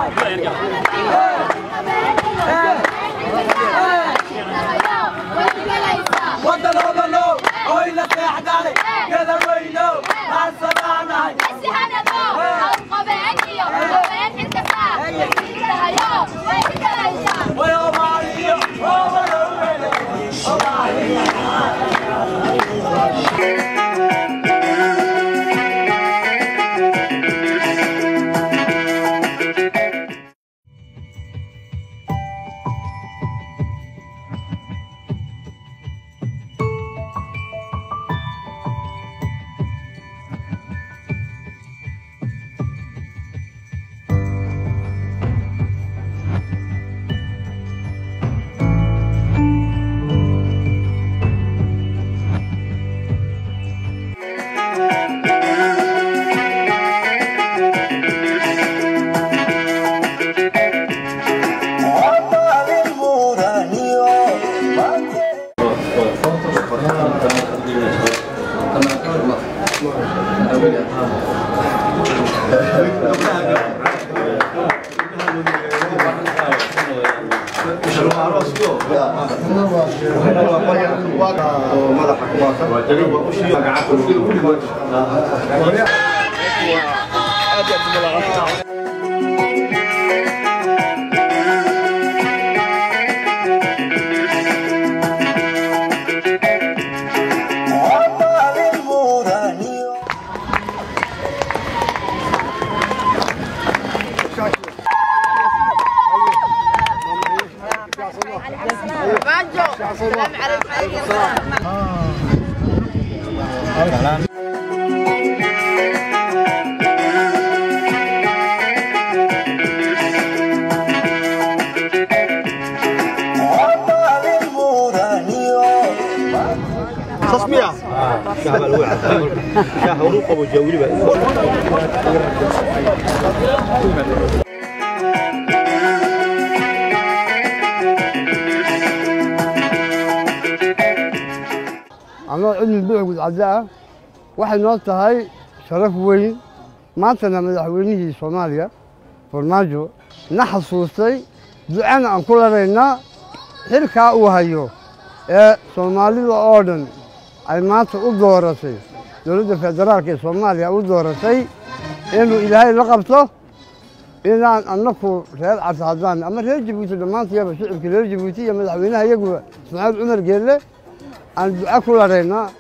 wadanoodano oyna seexdale gadaweyno maansanaanahay wayomaaliyo owadowele تصميع شهر الأول شهر رقب وجولي بقى anoo cilmi bici gudcadda ah waxay noo tahay sharaf weyn maantana madaxweynihii soomaaliya farmaajo na xasuustay ducana aan ku laraynaa xilkaa uu hayo ee soomaalida oo dhan ay maanta u dooratay dowladda federaalka ee soomaaliya u dooratay inuu ilaahay la qabto inaan annaku reer cabdi haddaan ama reer jabuuti dhammaantayaba shicibka reer jabuuti iyo madaxweynaha iyaguba ismaaciil cumar geelle aan duco ku laraynaa